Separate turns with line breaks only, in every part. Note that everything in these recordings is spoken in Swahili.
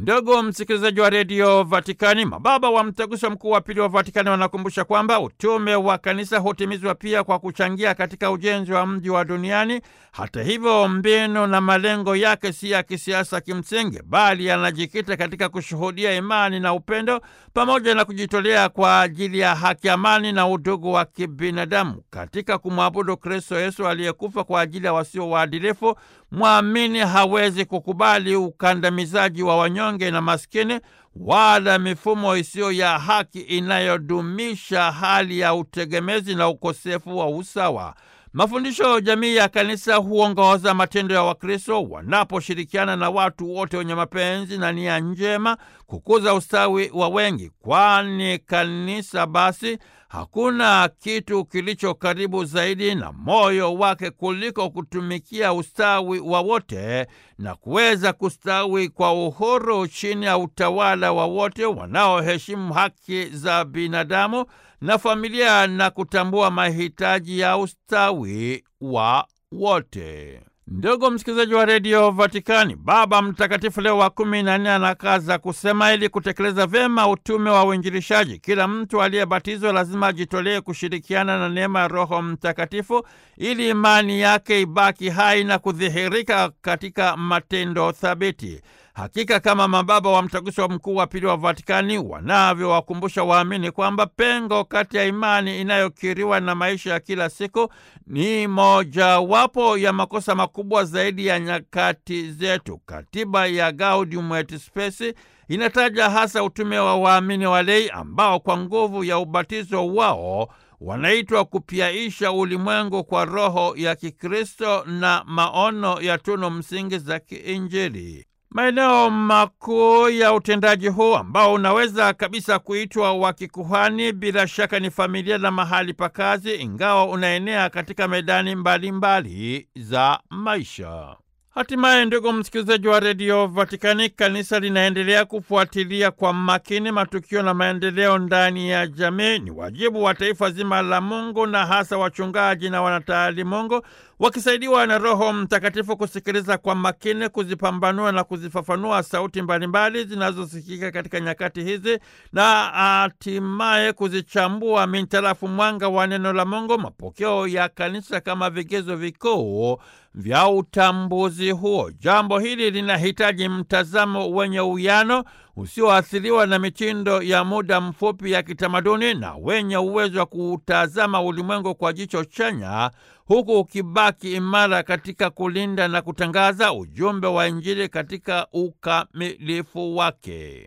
Ndugu msikilizaji wa redio Vatikani, mababa wa mtaguso mkuu wa pili wa Vatikani wanakumbusha kwamba utume wa kanisa hutimizwa pia kwa kuchangia katika ujenzi wa mji wa duniani. Hata hivyo, mbinu na malengo yake si ya kisiasa kimsingi, bali yanajikita katika kushuhudia imani na upendo pamoja na kujitolea kwa ajili ya haki, amani na udugu wa kibinadamu katika kumwabudu Kristo Yesu aliyekufa kwa ajili ya wasio waadilifu. Mwamini hawezi kukubali ukandamizaji wa wanyonge na maskini wala mifumo isiyo ya haki inayodumisha hali ya utegemezi na ukosefu wa usawa. Mafundisho jamii ya kanisa huongoza matendo ya Wakristo wanaposhirikiana na watu wote wenye mapenzi na nia njema kukuza ustawi wa wengi, kwani kanisa basi hakuna kitu kilicho karibu zaidi na moyo wake kuliko kutumikia ustawi wa wote na kuweza kustawi kwa uhuru chini ya utawala wa wote wanaoheshimu haki za binadamu na familia na kutambua mahitaji ya ustawi wa wote. Ndugu msikilizaji wa redio Vatikani, Baba Mtakatifu Leo wa kumi na nne anakaza kusema, ili kutekeleza vyema utume wa uinjilishaji, kila mtu aliyebatizwa lazima ajitolee kushirikiana na neema ya Roho Mtakatifu ili imani yake ibaki hai na kudhihirika katika matendo thabiti. Hakika kama mababa wa mtaguso mkuu wa pili wa Vatikani wanavyowakumbusha waamini kwamba pengo kati ya imani inayokiriwa na maisha ya kila siku ni mojawapo ya makosa makubwa zaidi ya nyakati zetu. Katiba ya Gaudium et Spes inataja hasa utume wa waamini walei ambao kwa nguvu ya ubatizo wao wanaitwa kupyaisha ulimwengu kwa roho ya Kikristo na maono ya tunu msingi za kiinjili. Maeneo makuu ya utendaji huu ambao unaweza kabisa kuitwa wa kikuhani, bila shaka ni familia na mahali pa kazi, ingawa unaenea katika medani mbalimbali mbali za maisha. Hatimaye, ndugu msikilizaji wa redio Vatikani, kanisa linaendelea kufuatilia kwa makini matukio na maendeleo ndani ya jamii. Ni wajibu wa taifa zima la Mungu na hasa wachungaji na wanataalimungu wakisaidiwa na Roho Mtakatifu kusikiliza kwa makini, kuzipambanua na kuzifafanua sauti mbalimbali zinazosikika katika nyakati hizi na hatimaye kuzichambua mintarafu mwanga wa neno la Mungu, mapokeo ya kanisa kama vigezo vikuu vya utambuzi huo. Jambo hili linahitaji mtazamo wenye uwiano usioathiriwa na mitindo ya muda mfupi ya kitamaduni na wenye uwezo wa kuutazama ulimwengu kwa jicho chanya huku ukibaki imara katika kulinda na kutangaza ujumbe wa Injili katika ukamilifu wake.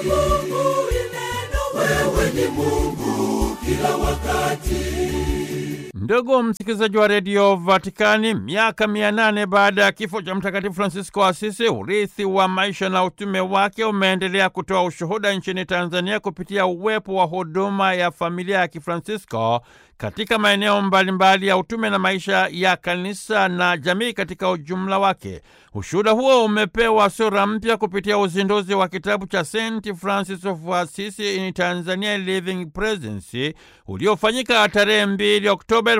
Mungu ni neno, wewe ni Mungu kila wakati.
Ndugu msikilizaji wa redio Vatikani, miaka mia nane baada ya kifo cha Mtakatifu Francisco Asisi, urithi wa maisha na utume wake umeendelea kutoa ushuhuda nchini Tanzania kupitia uwepo wa huduma ya familia ya Kifransisko katika maeneo mbalimbali ya utume na maisha ya kanisa na jamii katika ujumla wake. Ushuhuda huo umepewa sura mpya kupitia uzinduzi wa kitabu cha St Francis of Assisi in Tanzania Living Presence uliofanyika tarehe 2 Oktoba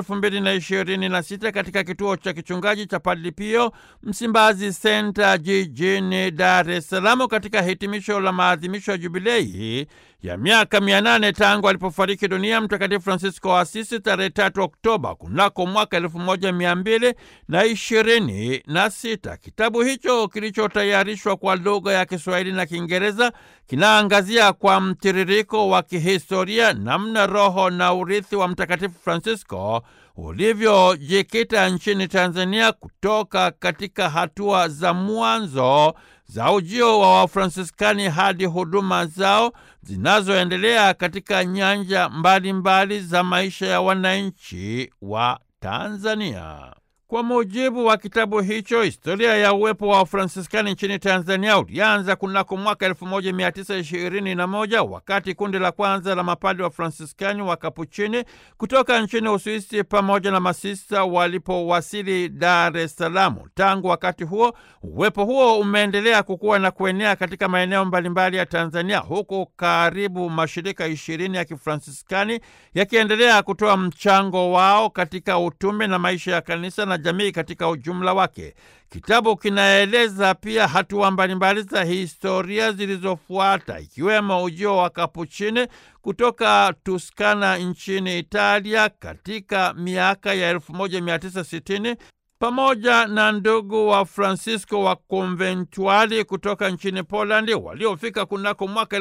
2026 katika kituo cha kichungaji cha Padre Pio Msimbazi Center jijini Dar es Salaam katika hitimisho la maadhimisho ya jubilei ya miaka mia nane tangu alipofariki dunia Mtakatifu Francisco wa Asisi tarehe tatu Oktoba kunako mwaka elfu moja mia mbili na ishirini na sita. Kitabu hicho kilichotayarishwa kwa lugha ya Kiswahili na Kiingereza kinaangazia kwa mtiririko wa kihistoria namna roho na urithi wa Mtakatifu Francisco ulivyojikita nchini Tanzania kutoka katika hatua za mwanzo za ujio wa Wafransiskani hadi huduma zao zinazoendelea katika nyanja mbalimbali mbali za maisha ya wananchi wa Tanzania. Kwa mujibu wa kitabu hicho, historia ya uwepo wa Wafransiskani nchini Tanzania ulianza kunako mwaka 1921 wakati kundi la kwanza la mapadi wa Fransiskani wa Kapuchini kutoka nchini Uswisi pamoja na masista walipowasili Dar es Salaam. Tangu wakati huo, uwepo huo umeendelea kukua na kuenea katika maeneo mbalimbali ya Tanzania, huku karibu mashirika ishirini ya Kifransiskani yakiendelea kutoa mchango wao katika utume na maisha ya kanisa na jamii katika ujumla wake. Kitabu kinaeleza pia hatua mbalimbali za historia zilizofuata ikiwemo ujio wa Kapuchini kutoka Tuskana nchini Italia katika miaka ya 1960 pamoja na ndugu wa Francisco wa konventuali kutoka nchini Polandi waliofika kunako mwaka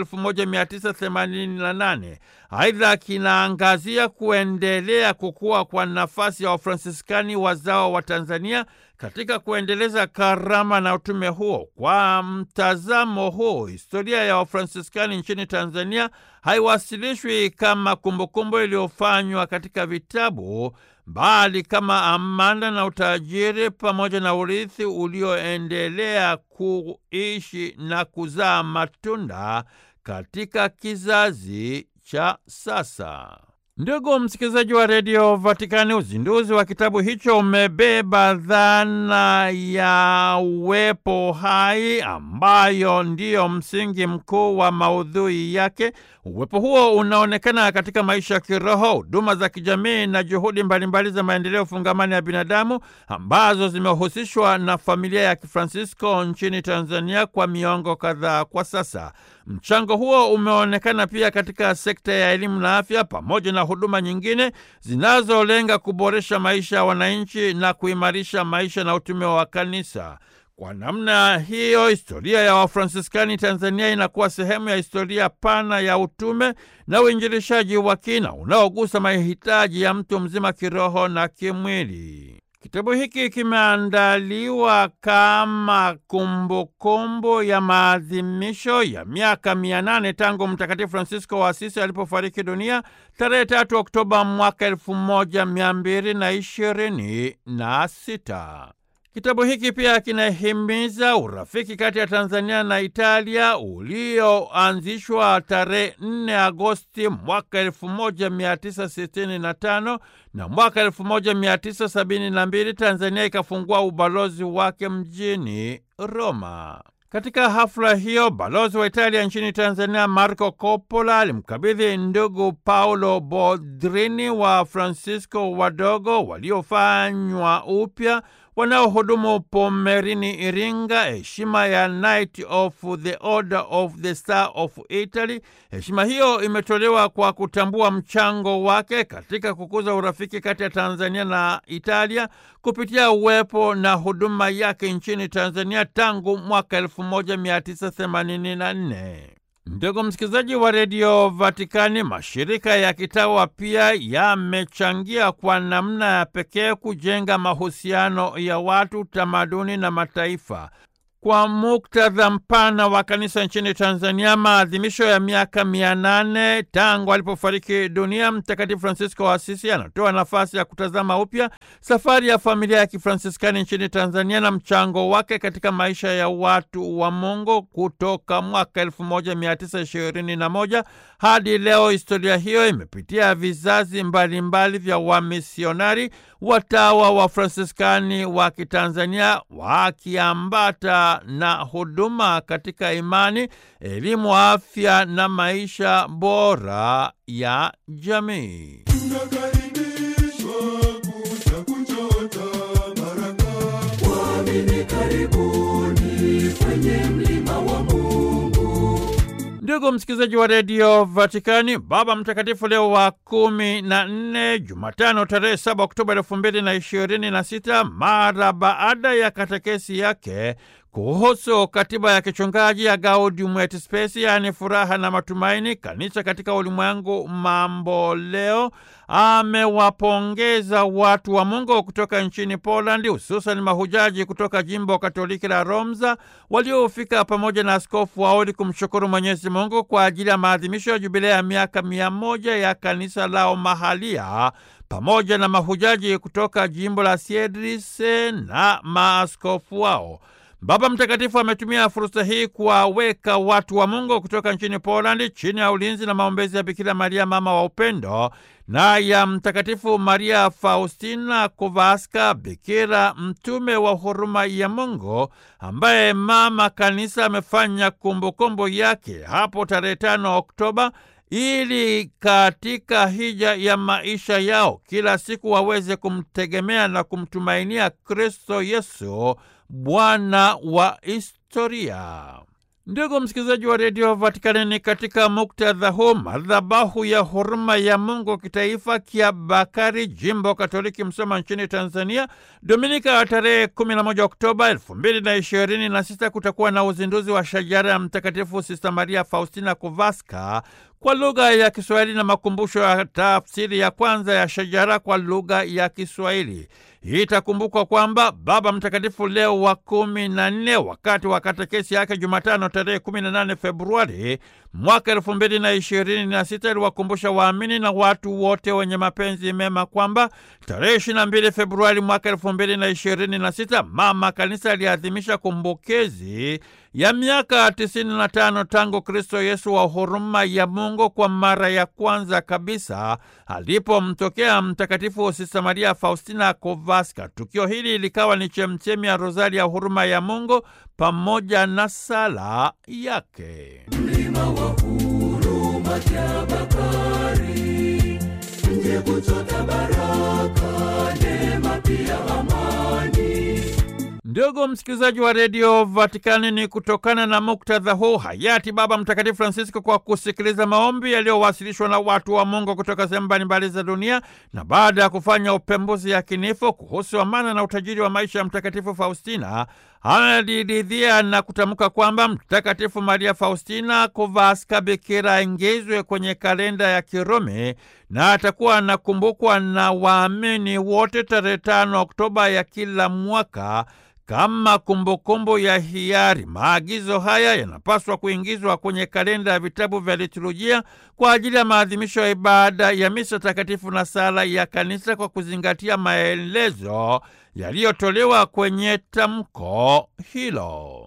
1988. Aidha, kinaangazia kuendelea kukua kwa nafasi ya Wafransiskani wazao wa Tanzania katika kuendeleza karama na utume huo. Kwa mtazamo huu, historia ya Wafransiskani nchini Tanzania haiwasilishwi kama kumbukumbu iliyofanywa katika vitabu bali kama amana na utajiri pamoja na urithi ulioendelea kuishi na kuzaa matunda katika kizazi cha sasa. Ndugu msikilizaji wa redio Vatikani, uzinduzi wa kitabu hicho umebeba dhana ya uwepo hai ambayo ndiyo msingi mkuu wa maudhui yake. Uwepo huo unaonekana katika maisha ya kiroho, huduma za kijamii na juhudi mbalimbali za maendeleo fungamani ya binadamu ambazo zimehusishwa na familia ya Kifransisko nchini Tanzania kwa miongo kadhaa kwa sasa. Mchango huo umeonekana pia katika sekta ya elimu na afya pamoja na huduma nyingine zinazolenga kuboresha maisha ya wananchi na kuimarisha maisha na utume wa kanisa. Kwa namna hiyo, historia ya Wafransiskani Tanzania inakuwa sehemu ya historia pana ya utume na uinjilishaji wa kina unaogusa mahitaji ya mtu mzima kiroho na kimwili. Kitabu hiki kimeandaliwa kama kumbukumbu kumbu ya maadhimisho ya miaka mia nane tangu Mtakatifu Francisco wa Asisi alipofariki dunia tarehe tatu Oktoba mwaka elfu moja mia mbili na ishirini na sita. Kitabu hiki pia kinahimiza urafiki kati ya Tanzania na Italia ulioanzishwa tarehe 4 Agosti mwaka 1965 na mwaka 1972 Tanzania ikafungua ubalozi wake mjini Roma. Katika hafla hiyo balozi wa Italia nchini Tanzania Marco Coppola alimkabidhi ndugu Paulo Boldrini wa Francisco wadogo waliofanywa upya wanaohudumu Pomerini Iringa heshima ya Knight of the Order of the Star of Italy. Heshima hiyo imetolewa kwa kutambua mchango wake katika kukuza urafiki kati ya Tanzania na Italia kupitia uwepo na huduma yake nchini Tanzania tangu mwaka 1984. Ndugu msikilizaji wa redio Vatikani, mashirika ya kitawa pia yamechangia kwa namna ya pekee kujenga mahusiano ya watu, tamaduni na mataifa. Kwa muktadha mpana wa kanisa nchini Tanzania, maadhimisho ya miaka mia nane tangu alipofariki dunia Mtakatifu Francisco wa Asisi anatoa nafasi ya kutazama upya safari ya familia ya Kifransiskani nchini Tanzania na mchango wake katika maisha ya watu wa Mungu kutoka mwaka 1921 hadi leo. Historia hiyo imepitia vizazi mbalimbali mbali vya wamisionari, watawa wa Fransiskani wa Kitanzania wakiambata na huduma katika imani, elimu, afya na maisha bora ya jamii.
Tunakaribishwa kuja kuchota baraka. Waamini karibuni kwenye mlima wa Mungu.
Ndugu msikilizaji wa redio Vatikani, Baba Mtakatifu Leo wa kumi na nne, Jumatano tarehe saba Oktoba elfu mbili na ishirini na sita, mara baada ya katekesi yake kuhusu katiba ya kichungaji ya Gaudium et Spes, yaani furaha na matumaini, kanisa katika ulimwengu mambo leo, amewapongeza watu wa Mungu kutoka nchini Polandi, hususan mahujaji kutoka jimbo Katoliki la Romza waliofika pamoja na askofu wao ili kumshukuru Mwenyezi Mungu kwa ajili ya maadhimisho ya jubilea ya miaka mia moja ya kanisa lao mahalia pamoja na mahujaji kutoka jimbo la Siedrise na maaskofu wao. Baba Mtakatifu ametumia fursa hii kuwaweka watu wa Mungu kutoka nchini Polandi chini ya ulinzi na maombezi ya Bikira Maria, mama wa upendo, na ya Mtakatifu Maria Faustina Kowalska, bikira mtume wa huruma ya Mungu, ambaye mama kanisa amefanya kumbukumbu yake hapo tarehe 5 Oktoba ili katika hija ya maisha yao kila siku waweze kumtegemea na kumtumainia Kristo Yesu, Bwana wa historia. Ndugu msikilizaji wa redio Vatikani, ni katika muktadha huu madhabahu ya huruma ya Mungu kitaifa Kiabakari, jimbo Katoliki Msoma nchini Tanzania, Dominika ya tarehe 11 Oktoba 2026 kutakuwa na uzinduzi wa shajara ya Mtakatifu Sista Maria Faustina Kowalska kwa lugha ya Kiswahili na makumbusho ya tafsiri ya kwanza ya shajara kwa lugha ya Kiswahili. Hii itakumbukwa kwamba Baba Mtakatifu Leo wa kumi na nne wakati wa katekesi yake Jumatano tarehe 18 Februari mwaka elfu mbili na ishirini na sita iliwakumbusha waamini na watu wote wenye mapenzi mema kwamba tarehe 22 Februari mwaka elfu mbili na ishirini na sita Mama Kanisa aliadhimisha kumbukizi ya miaka 95 tangu Kristo Yesu wa huruma ya Mungu kwa mara ya kwanza kabisa alipomtokea Mtakatifu Sista Maria Faustina Kowalska. Tukio hili likawa ni chemchemi ya rozari ya huruma ya Mungu pamoja na sala yake.
Mlima wa huruma Kiabakari, mje kuchota baraka, neema pia amani.
Ndugu msikilizaji wa redio Vatikani, ni kutokana na muktadha huu hayati Baba Mtakatifu Francisco, kwa kusikiliza maombi yaliyowasilishwa na watu wa Mungu kutoka sehemu mbalimbali za dunia, na baada ya kufanya upembuzi yakinifu kuhusu amana na utajiri wa maisha ya Mtakatifu Faustina, analiridhia na kutamka kwamba Mtakatifu Maria Faustina Kowalska bikira aingizwe kwenye kalenda ya Kirumi na atakuwa anakumbukwa na waamini wote tarehe tano Oktoba ya kila mwaka kama kumbukumbu ya hiari. Maagizo haya yanapaswa kuingizwa kwenye kalenda ya vitabu vya liturujia kwa ajili ya maadhimisho ya ibada ya misa takatifu na sala ya kanisa kwa kuzingatia maelezo yaliyotolewa kwenye tamko hilo.